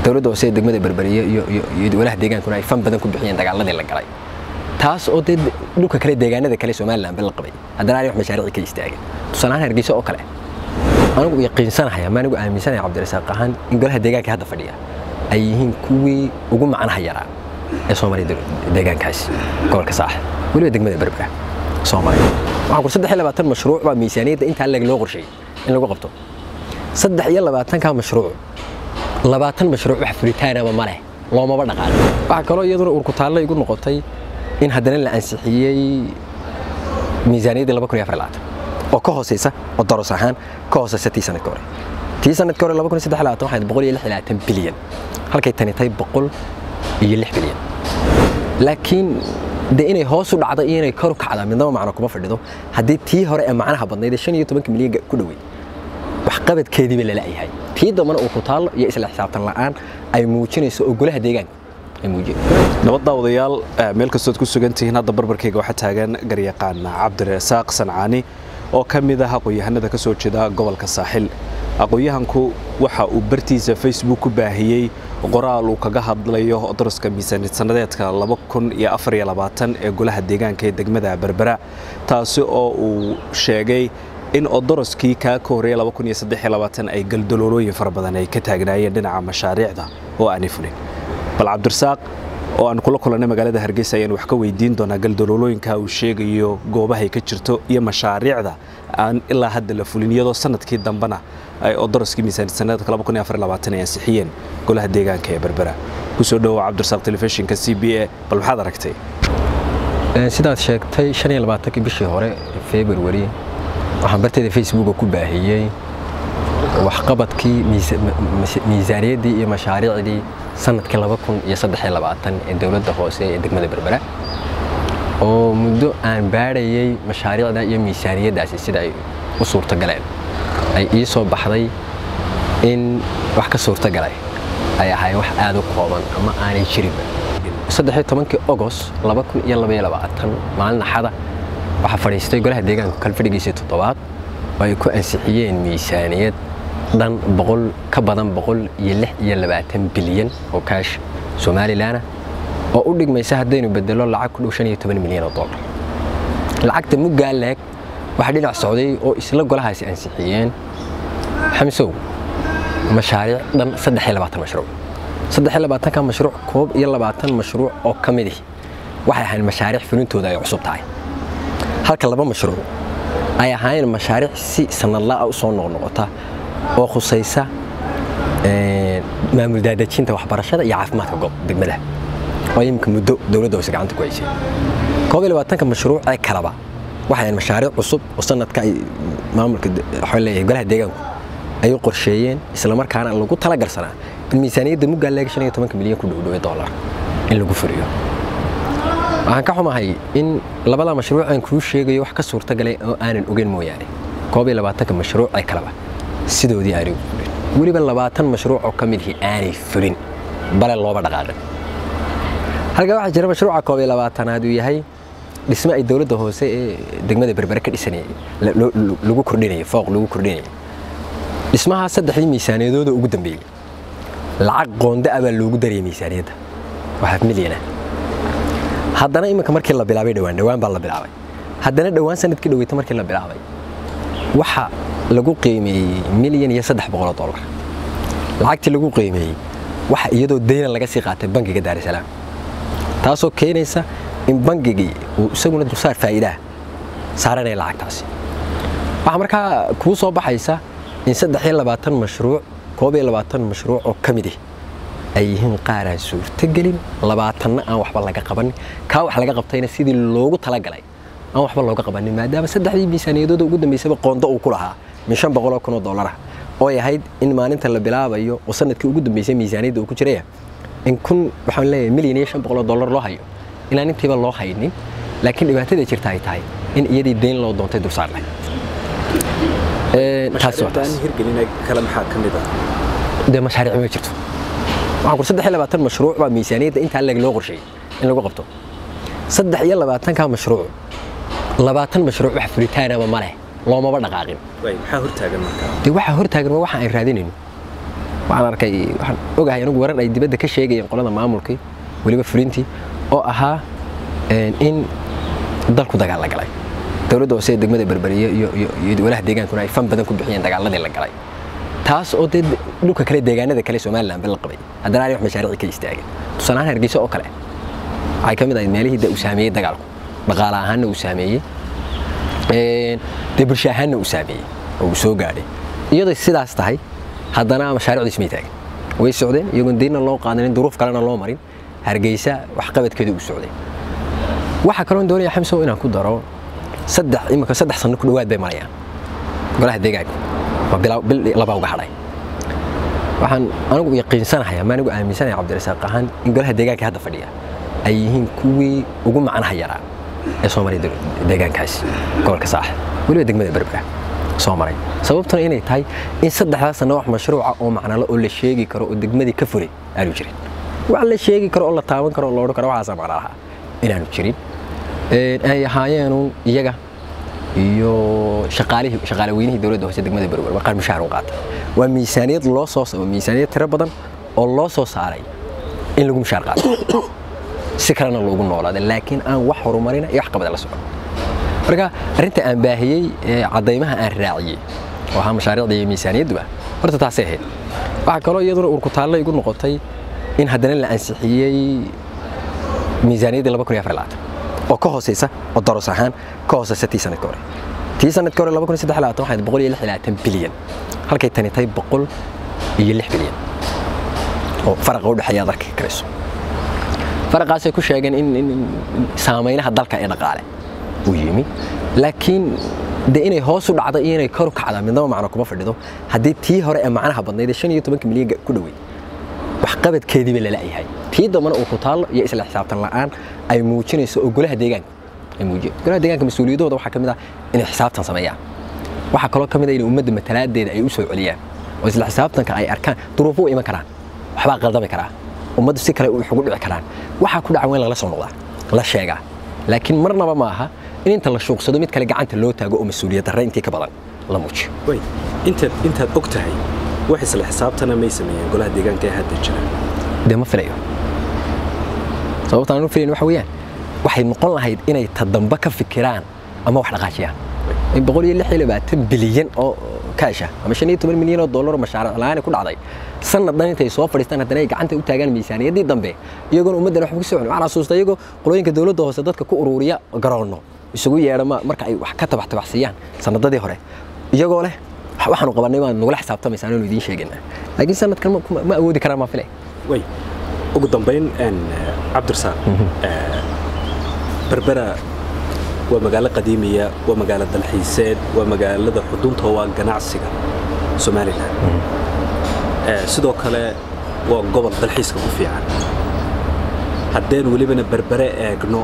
dowladda hoose ee degmada berberiye iyo iyo walaha deegaankuna ay fan badan ku bixiyeen dagaaladii la galay taas oo dee dhulka kale deegaanada kale somaliland bal la qabay haddana aanay wax mashaariici ka istaagin tusaale ahaan hargeysa oo kale anigu yaqiinsanahay ama anigu aaminsanahay cabdirasaaq ahaan in golaha deegaanka hadda fadhiya ay yihiin kuwii ugu macnaha yaraa ee soo maray deegaankaasi gobolka saax weliba degmada berbera soo maray waxaan kur saddex iyo labaatan mashruuc baa miisaaniyadda intaa leg loo qorsheeyey in lagu qabto saddex iyo labaatanka mashruuc labaatan mashruuc wax fulitaanaba ma leh loomaba dhaqaano waxaa kaloo iyaduna urkutaallo igu noqotay in haddana la ansixiyey miisaaniyaddii laba kun iyo afar labaatan oo ka hooseysa oo daros ahaan ka hooseysa tii sanadka hore tii sanadka hore laba kun iyo saddex labaatan waxayd boqol iyo lix labaatan bilyan halkay tani tahay boqol iyo lix bilyan laakiin dee inay hoos u dhacdo iyo inay kor u kacdaa midnaba macno kuma fadhido haddii tii hore ee macnaha badnayd ee shan iyo tobanka milyan ku dhowey waxqabadkeediiba lala yahay tii dambana uu ku taallo iyo isla xisaabtan la'aan ay muujinayso oo golaha deegaanka ay muujinayso nabadda odayaal meel kastood ku sugan tihiin hadda barbarkayga waxaa taagan garyaqaan cabdirasaaq sancaani oo ka mid ah aqoon-yahanada ka soo jeeda gobolka saaxil aqoon-yahanku waxa uu bartiisa facebook ku baahiyey qoraal uu kaga hadlayo daraska miisaaniyad sannadeedka ee golaha deegaanka ee degmada berbera taasi oo uu sheegay in odoroskii kaa ka horreeya ay galdaloolooyin fara badan ay ka taagnaayeen dhinaca mashaariicda oo aanay fulin bal cabdirasaaq oo aan kula kulannay magaalada hargeysa ayaan wax ka weydiin doonaa galdaloolooyinka uu sheegayo goobahay ka jirto iyo mashaariicda aan ilaa hadda la fulin iyadoo sanadkii dambena ay odoroskii miisaaniyad sannadeedka ay ansixiyeen golaha deegaanka ee berbera kusoo dhowow cabdirasaaq telefishinka c b a bal maxaad aragtay sidaad sheegtay kii bishii hore februari waxaan barteeda facebooka ku baahiyey waxqabadkii miisaaniyaddii iyo mashaariicdii sanadkii ee dowladda hoose ee degmada berbera oo muddo aan baadhayey mashaariicda iyo miisaaniyaddaasi sida ay u suurtogaleen ay ii soo baxday in wax ka suurtogalay ay ahaayeen wax aad u kooban ama aanay jirinba ogost maalin axada waxaa fadhiistay golaha deegaanka kalfadhigiisii toddobaad oo ay ku ansixiyeen miisaaniyad dhan ka badan bilyan oo kaash somalilan oo u dhigmaysa haddaynu bedelo lacag ku dhow milyan oo dolar lacagta muggaa leeg waxaa dhinac socday oo isla golahaasi ansixiyeen xamsow mashaariic dhan mashruuc ka mashruuc koob iyo labaatan mashruuc oo ka midih waxay ahayn mashaariic fulintooda ay cusub tahay halka laba mashruuc ay ahaayeen mashaariic si sanadla'a u soo noqnoqota oo khusaysa maamul daadejinta waxbarashada iyo caafimaadka goob degmada oo iminka muddo dowladda hoose gacanta ku haysay koob iyo labaatanka mashruuc ee kaleba waxay ahayn mashaariic cusub oo sanadka ay maamulka leeyahay golaha deegaanku ay u qorsheeyeen islamarkaana lagu talagalsanaa in miisaaniyadda muggaa leega shan iyo tobanka milyan ku dhowdhowe dollar in lagu furiyo waxaan ka xumahay in labada mashruuc aan kuu sheegayo wax ka suurtagalay oo aanan ogeyn mooyaane koob iyo labaatanka mashruuc ee kaleba sidoodii aanay fulin weliba labaatan mashruuc oo ka midihii aanay fulin bale looba dhaqaaqin halkaa waxaa jira mashruuca koob iyo labaatanaad uu yahay dhisme ay dowladda hoose ee degmada berbere ka dhisanayay lagu kordhinayay fooq lagu kordhinayay dhismahaa saddexdii miisaaniyadooda ugu dambeeyey lacag qoonda ah baa loogu darayay miisaaniyadda waxaa milyana haddana iminka markii la bilaabay dhowaan dhowaan baa la bilaabay haddana dhowaan sanadkii dhoweyta markii la bilaabay waxa lagu qiimeeyey milyan iyo saddex boqoloo dollar lacagtii lagu qiimeeyey waxa iyadoo dayna laga sii qaatay bangiga daarisalaam taasoo keenaysa in bangigii uu isaguna dulsaar faa'iidaha saaranaya lacagtaasi waxaa markaa kuu soo baxaysa in saddex iyo labaatan mashruuc koob iyo labaatan mashruuc oo ka mid ah ay yihiin qaar aan suurtogelin labaatanna aan waxba laga qabanin kaa wax laga qabtayna sidii loogu talagalay aan waxba looga qabanin maadaama saddexdii miisaaniyadooda ugu dambeysaba qoonda uu ku lahaa min shan boqoloo kun oo dollarah oo ay ahayd in maalinta la bilaabayo oo sanadkii ugu dambeysay miisaaniyadda uu ku jiraya in kun waxaan leeyahay milyan iyo shan boqoloo dollar loo hayo inaan intiiba loo haynin laakiin dhibaatada jirta ay tahay in iyadii deyn loo doontay dulsaar leh dee mashaariic ma jirto waxaan kur saddex iyo labaatan mashruuc baa miisaaniyadda intaa leeg loo qorsheeyey in lagu qabto saddex iyo labaatanka mashruuc labaatan mashruuc wax fulitaanaba ma leh loomaba dhaqaaqin maxaa hortaagan markaa dee waxaa hortaagan waa waxa aan raadinayno waxaan arkay waxaan ogahay anigu warar ay dibadda ka sheegayeen qolada maamulkii weliba fulintii oo ahaa in dalku dagaal la galay dowladda hoose ee degmada berberiye iyo iyo walaha deegaankuna ay fan badan ku bixiyeen dagaaladii la galay taas oo dee dhulka kale deegaanada kale somaliland ba la qabay haddana aanay wax mashaariici ka istaagin tusaale ahaan hargeysa oo kale waxay ka mid ahayd meelihii uu saameeyey dagaalku dhaqaale ahaanna uu saameeyey dee bulsho ahaanna uu saameeyey oo uu soo gaadhay iyadoo sidaas tahay haddana mashaariicdiis may taagin way socdeen iyagoon diinna loo qaadanin duruuf kalena loo marin hargeysa waxqabadkeeda uu socday waxaa kaloon doonaya xamsow inaan ku daro saddex imika saddex sanno ku dhowaad bay marayaan golaha deegaanka waa bil labaa uga hadhay waxaan anigu yaqiinsanahay ama anigu aaminsanaya cabdirasaaq ahaan in golaha deegaanka hadda fadhiya ay yihiin kuwii ugu macnaha yaraa ee soo maray deegaankaasi gobolka saaxib weliba degmada berbera soo maray sababtuna inay tahay in saddexdaas sanno wax mashruuca oo macnalo oo la sheegi karo oo degmadii ka furay aanu jirin wax la sheegi karo oo la taaban karo oo la odhan karo waxaasaa macna lahaa inaanu jirin ay ahaayeenu iyaga iyo shaqaalihii shaqaale weynihii dowladda hoose degmada berber waa qaar mushaar u qaata waa miisaaniyad loo soo waa miisaaniyad tiro badan oo loo soo saaray in lagu mushaar qaato si kalena loogu noolaada laakiin aan wax horumarina iyo wax qabada la socon marka arrinta aan baahiyey ee caddaymaha aan raaciyey oo ahaa mashaariicda iyo miisaaniyadduba horta taasay ahayd waxaa kaloo iyaduna urkutaallo igu noqotay in haddana la ansixiyey miisaaniyaddii laba kun iyo afar labaatan oo ka hooseysa oo daros ahaan ka hooseysa tii sanadka hore tii sanadka hore laba kun iyo saddex labaatan waxayd boqol iyo lix iyo labaatan bilyan halkay tani tahay boqol iyo lix bilyan oo faraqa u dhexeeya aad arki karayso faraqaasay ku sheegeen in saameynaha dalka ee dhaqaale uu yimi laakiin de inay hoos u dhacdo iyo inay kor u kacda midnaba macno kuma fadhido haddii tii hore ee macnaha badnayd ee shan iyo tobanka milyan ku dhowey waxqabadkeediiba lala yahay tii dambana uu ku taallo iyo isla xisaabtan la'aan ay muujinayso oo golaha deegaanka ay muujiyeen golaha deegaanka mas-uuliyadooda waxaa ka mid ah inay xisaabtan sameeyaan waxaa kaloo ka mid ah in ummadda matalaadeeda ay u soo celiyaan oo isla xisaabtanka ay arkaan duruufo u iman karaan waxbaa qaldami karaa ummaddu si kale wax ugu dhici karaan waxaa ku dhacan waa in lala soo noqdaa la sheegaa laakiin marnaba ma aha in inta la shuuqsado mid kale gacanta loo taago oo mas-uuliyad darre intii ka badan la muujiyo intaad intaad og tahay wax isla xisaabtana may sameeyeen golaha deegaanka ee hadda jira dee ma filayo sababta aan u filayn waxa weeyaan waxay noqon lahayd inay ta dambe ka fikiraan ama wax dhaqaajiyaan in boqol iyo lix iyo labaatan bilyan oo kaasha ama shan iyo toban milyan oo dollar oo mashaariic la'aan ku dhacday sanad dhan intay soo fadhiistaan haddana ay gacanta u taagaan miisaaniyaddii dambe iyagoona ummaddan waxba ka soo celin waxaan xasuusta iyagoo qolooyinka dowladda hoose dadka ku ururiya garoonno isugu yeedha marka ay wax ka tabax tabaxsiiyaan sanadadii hore iyagoo leh waxaanu qabanay waan nagula xisaabtamaysaan aanu idiin sheegaynaa laakiin sanadkan ma awoodi karaan maa filay way ugu dambayn cabdirasaaq berbera waa magaalo qadiimiya waa magaalo dalxiiseed waa magaalada xudunta waa ganacsiga somalilan sidoo kale waa gobol dalxiiska ku fiican haddeen welibana berbere eegno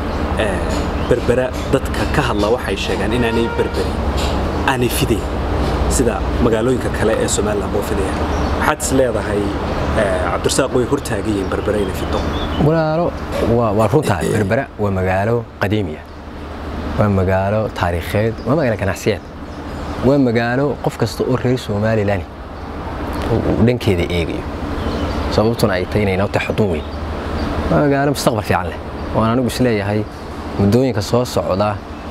berbera dadka ka hadla waxay sheegaan inaanay berberi aanay fidayn sida magaalooyinka kale ee somalilan boo fidaya maxaad is leedahay cabdirasaaq way hortaagayiin berbere inay fido walaalo waa runtahay berbera waa magaalo qadiimiya waa magaalo taariikheed waa magaalo ganacsiyeed waa magaalo qof kasta oo reer somalilan uu dhankeeda eegayo sababtuna ay tahay inay noo tahay xudun weyn waa magaalo mustaqbal fiican leh waan anigu isleeyahay muddooyinka soo socda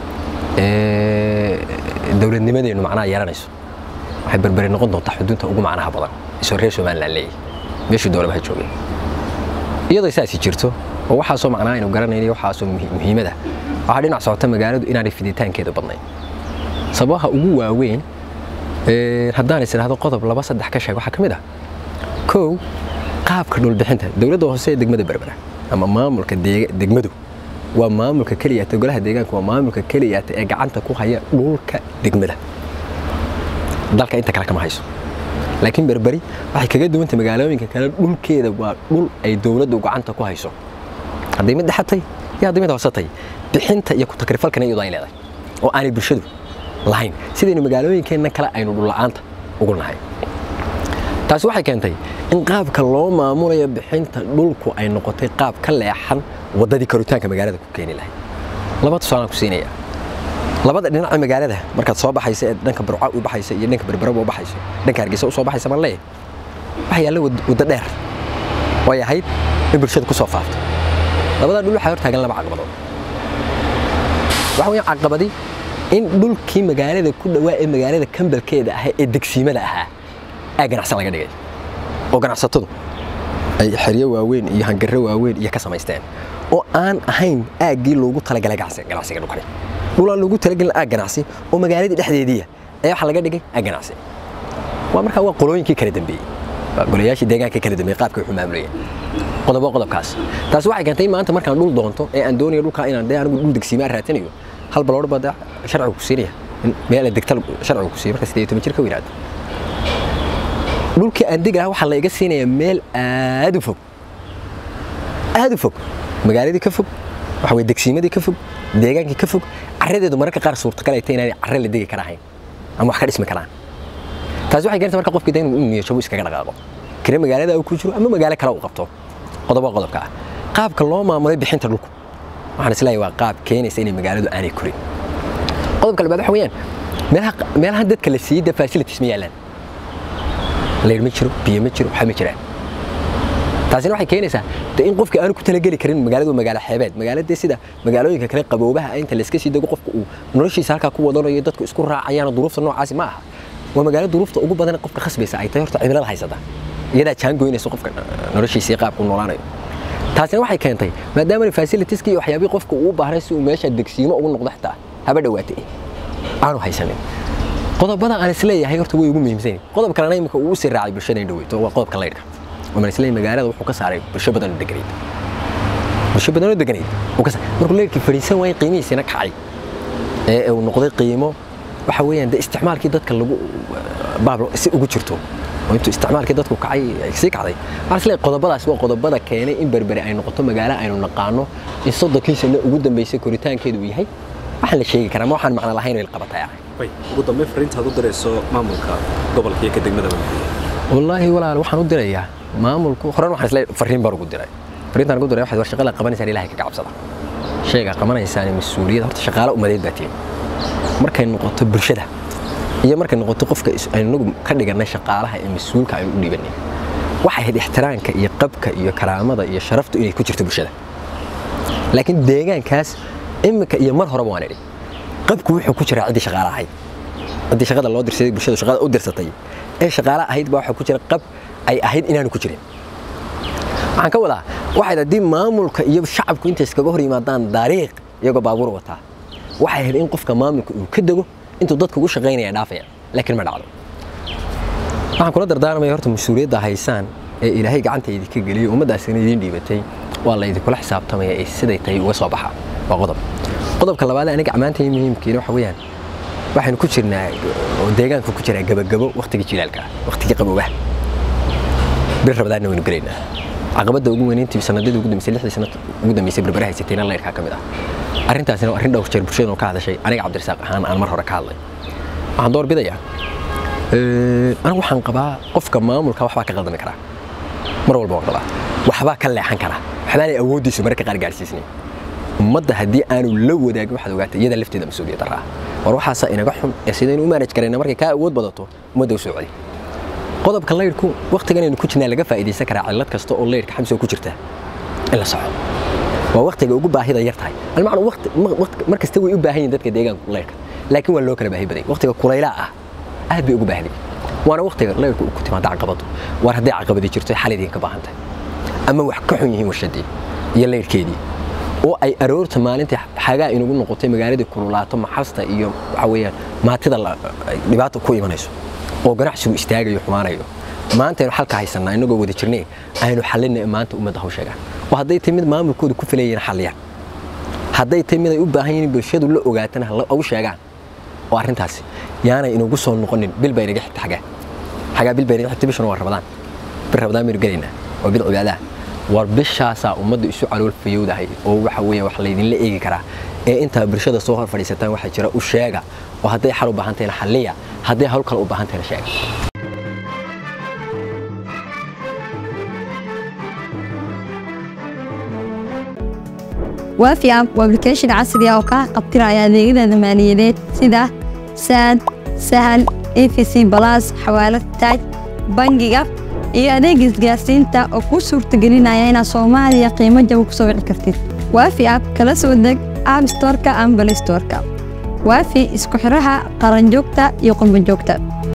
ee dowladnimadeennu macnaha yeelanayso waxay berberi noqon doontaa xudunta ugu macnaha badan isoo reer somalilan leeyahay meeshuu doolaba ha joogay iyadoo saasi jirto oo waxaasoo macnaha aynu garanaynayo waxaasoo muhiimada waxaa dhinac socota magaaladu inaanay fiditaankeedu badnayn sababaha ugu waaweyn haddaan is idhaahdo qodob laba saddex ka sheeg waxaa ka mid ah kow qaabka dhulbixinta dowladda hoose ee degmada berbera ama maamulka degmadu waa maamulka keliyaata golaha deegaanka waa maamulka keliyaata ee gacanta ku haya dhulka degmada dalka inta kale kama hayso laakiin berberi waxay kaga duwanta magaalooyinka kale dhulkeeda waa dhul ay dowladdu gacanta ku hayso hadday mid dhexatay iyo hadday mid hoosatay bixinta iyo ku-takrifalkana iyadoo ay leedahay oo aanay bulshadu lahayn sidaynu magaalooyinkeenna kale aynu dhulla'aanta ugu nahay taasi waxay keentay in qaabka loo maamulayo bixinta dhulku ay noqotay qaab ka leexan waddadii karitaanka magaalada ku keeni lahayd laba tusaalaan ku siinaya labada dhinaca magaalada markaad soo baxaysa ee dhanka burca u baxaysa iyo dhanka berberaba u baxayso dhanka hargeysa u soo baxaysa maan leeyahay waxa yaalla waddo dheer oo ay ahayd in bulshada ku soo faafto labadaa dhul waxaa hortaagan laba caqabadood waxa weeyaan caqabadi in dhulkii magaalada ku dhawaa ee magaalada kambalkeeda ahaa ee degsiimada ahaa aa ganacsan laga dhigay oo ganacsatadu ay xeryo waaweyn iyo hangarro waaweyn iyo ka samaysteen oo aan ahayn aaggii loogu talagalay ganacsiga dhulkani dhul aan loogu talagelin aag ganacsi oo magaaladii dhexdeediiya ayaa waxaa laga dhigay aag ganacsi waa markaa waa qolooyinkii kala dambeeyey waa golayaashii deegaanka kala dambeeyey qaabka wuxuu maamulayeen qodobo qodobkaas taasi waxay keentay maanta markaan dhul doonto ee aan doonayo dhulkaa inaan dee anigu dhul degsiimaan raatinayo hal baloor baa dee sharcigu ku siinaya meel degta sharcigu ku siiya marka sideed toban jir ka weynaado dhulkii aan degaha waxaa la iga siinayaa meel aad u fog aad u fog magaaladii ka fog waxa weye degsiimadii ka fog deegaankii ka fog carradeedu mararka qaar suurtagal ay tahay inaanay carre la degi karahayn ama wax ka dhismi karaan taasi waxay keentay marka qofkii inuu niyashabo iskaga dhaqaaqo kire magaalada uu ku jiro ama magaalo kale uu qabto qodobo qodobka ah qaabka loo maamulay bixinta dhulku waxaan isleeyahay waa qaab keenaysa inay magaaladu aanay korin qodobka labaad waxa weeyaan meelaha meelaha dadka la siiyey dee facilities ma yaalaan layr ma jiro biyo ma jiro waxa ma jiraan taasina waxay keenaysaa de in qofkii aanu ku talageli karin magaaladu magaalo xeebeed magaaladee sida magaalooyinka kale qaboobaha inta layska sii dego qofka uu noloshiisa halkaa ku wadanayo dadku isku raacayaan duruufta noocaasi ma aha waa magaalo duruufta ugu badan qofka khasbaysa ay tahay horta cimilada haysata iyadaa jaangoynayso qofka noloshiisii qaabku noolaanayo taasina waxay keentay maadaama fasilitiskii waxyaabihii qofka uu baahnay si uu meesha degsiimo ugu noqdo xitaa haba dhowaatay aanu haysanin qodobada aan isleeyahay horta way ugu muhiimsan qodob kalena imika uu usii raacay bulshada in dhaweyto waa qodobka laydhka waman isleeyahay magaalada wuxuu ka saaray bulsho badan oo deganayd bulsho badan oo deganayd markuu leyrkii fadhiisan waayay qiimihiisina kacay ee uu noqday qiimo waxa weeyaan de isticmaalkii dadka lagu baab si ugu jirto oo intuu isticmaalkii dadku kacay sii kacday waxaan isleeyahay qodobadaas waa qodobada keenay in berberi ay noqoto magaalo aynu naqaano in soddonkii sano ugu dambeysay koritaankeedu uu yahay waxaan la sheegi karaa ma waxaan macno lahayn oo ilqabatay ah ugu dambeyn fariintaad u dirayso maamulka gobolka iyo ka degmada wallaahi walaal waxaan u dirayaa maamulku horan waxaan isleeyahay fariin baan ugu diray fariintaan ugu diray waxaad war shaqada qabanaysaan ilaahay ka cabsada shayga qabanaysaan mas-uuliyad horta shaqaale umadeed baa tihin markay noqoto bulshada iyo markay noqoto qofka aynagu ka dhiganay shaqaalaha ee mas-uulka aynu u dhibanay waxay ahayd ixtiraamka iyo qabka iyo karaamada iyo sharaftu inay ku jirto bulshada laakiin deegaankaas imika iyo mar horeba waan idhi qabku wuxuu ku jiraa ciddii shaqaale ahayd ciddii shaqada loo dirsaday bulshada shaqada u dirsatay ee shaqaale ahayd baa waxaa ku jira qab ay ahayd inaanu ku jirin waxaan ka wadaa waxayd haddii maamulka iyo shacabku intay iskaga hor yimaadaan dariiq iyagoo baabuur wataa waxay ahayd in qofka maamulka uu ka dego intuu dadka ugu shaqaynaya dhaafaya laakiin ma dhacdo waxaan kula dardaarmaya horta mas-uuliyadda haysaan ee ilaahay gacanta idinka geliyey ummaddaasina idiin dhiibatay waa la idinkula xisaabtamaya ee siday tahay uga soo baxa waa qodob qodobka labaad aniga ammaantay muhiimkiina waxa weeyaan waxaynu ku jirnaa oo deegaanka ku jiraa gabagabo waqtigii jilaalka waqtigii qaboobaha bir rabadaanna waynu gelaynaa caqabadda ugu weynayntii sanadadii ugu dambeysay lixdii sanad ugu dambeysay berbera haysatayna layrkaa ka mid ah arrintaasina waa arrin dhowr jeer bulshadanu ka hadashay aniga cabdirasaaq ahaan aan mar hore ka hadlay waxaan door bidayaa anigu waxaan qabaa qofka maamulka waxbaa ka qaldami karaa mar walba waan qabaa waxbaa ka leexan karaa waxbaanay awooddiisu mararka qaar gaarsiisnayn ummadda haddii aanu la wadaagin waxaad ogaatay iyada lafteeda mas-uuliyad daraa war waxaasaa inaga xun ee sidaynu u maanaj karayna markay kaa awood badato ummadda u soo celi qodobka laydhku waqtigan aynu ku jirnaa laga faa'iidaysan karaa cillad kasta oo laydhka xamsi ku jirta in la soco waa waqtiga ugu baahida yar tahay almacnu waqti mar kasta way u baahan yihin dadka deegaanka laydhka laakiin waa loo kala baahi baday waqtiga kulaylaa ah aad bay ugu baahday waana waqtiga laydhku ku timaada caqabadu war hadday caqabadi jirto xal idinka baahan tahay ama wax ka xun yihiin warshadii iyo laydhkeedii oo ay aroorta maalintii xagaa inugu noqotay magaaladii kululaato maxasta iyo waxa weeyaan maatida dhibaato ku imanayso oo ganacsigu istaagayo xumaanayo maanta aynu xalka haysanaa inagoo wada jirnay aynu xallinay maanta ummadda hawsheegaan oo hadday tahay mid maamulkooda ku filayeen xalliyaan hadday tahay mid ay u baahan yihiin bulshadu la ogaatana ugu sheegaan oo arrintaasi yaanay inugu soo noqonin bil bay inaga xigta xagaa xagaa bil bay inaga xigta bishana waa rabadaan bil rabadaan baynu gelaynaa waa bil cibaadaha war bishaasaa ummadda isu calool fayowdahay oo waxa weeye wax laydinla eegi karaa ee intaa bulshada soo hor fadhiisataan waxaa jira u sheega oo hadday xal u baahan tahayna xalliya hadday hawl kale u baahan tahayna sheega waafi app waa application casri ah oo kaa qabtiraya adeegyada maaliyadeed sida saad sahal efc balas xawaalad taaj bangiga iyo adeega isgaarsiinta oo kuu suurtagelinaya inaad soomaaliya qiimo jaba ku soo wici kartid waafi app kala soo deg app storeka ama balay storeka waafi isku xiraha qaranjoogta iyo qurbanjoogta